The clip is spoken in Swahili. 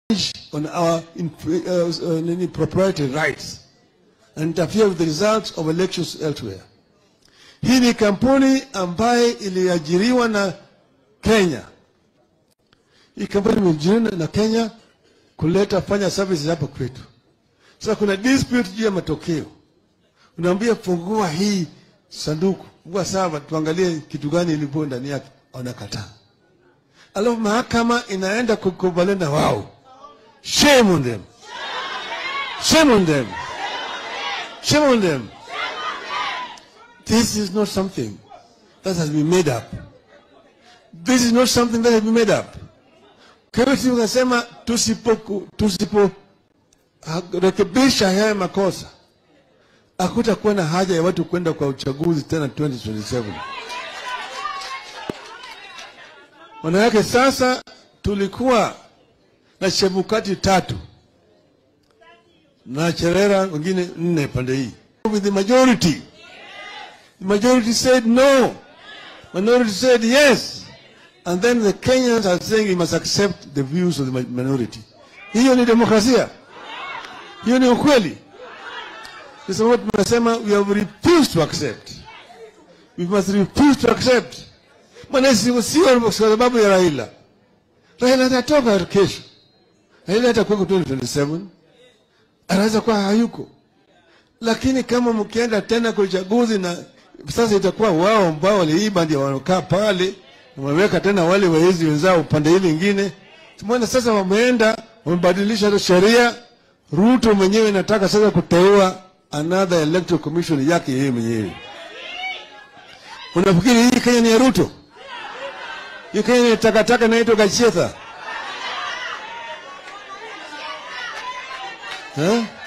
on our in, uh, uh, proprietary rights and interfere with the results of elections elsewhere. Hii ni kampuni ambaye iliajiriwa na Kenya. Hii kampuni imeajiriwa na Kenya kuleta fanya services hapa kwetu. Sasa kuna dispute juu ya matokeo, unaambia fungua hii sanduku, fungua sava, tuangalie kitu gani ilipo ndani yake. Wanakataa, alafu mahakama inaenda kukubaliana na wao. Shame on them, shame on them, shame on them. This is not something that has been made up. This is not something that has been made up. Kwa hivyo tukasema tusipo tusipo ha- rekebisha haya makosa, hakutakuwa na haja ya watu kwenda kwa uchaguzi tena 2027. Maana yake sasa tulikuwa na Chebukati tatu na Cherera wengine nne pande hii. With the majority. The majority said no. Minority said yes. And then the Kenyans are saying we must accept the views of the mi- minority. Hiyo ni demokrasia. Hiyo ni ukweli. Kwa sababu tunasema we have refused to accept. We must refuse to accept. Maana sio sio kwa sababu ya Raila. Raila atatoka kesho. Raila atakuwa 2027. Anaweza kuwa hayuko. Lakini kama mkienda tena kwa uchaguzi na sasa itakuwa wao ambao waliiba ndio wanakaa pale, wameweka tena wale waizi wenzao upande hili ingine. Tumeona sasa wameenda wamebadilisha hata sheria. Ruto mwenyewe nataka sasa kuteua another electoral commission yake yeye mwenyewe. Unafikiri hii Kenya ni ya Ruto? Hii Kenya ni takataka inaitwa Gachetha. Eh?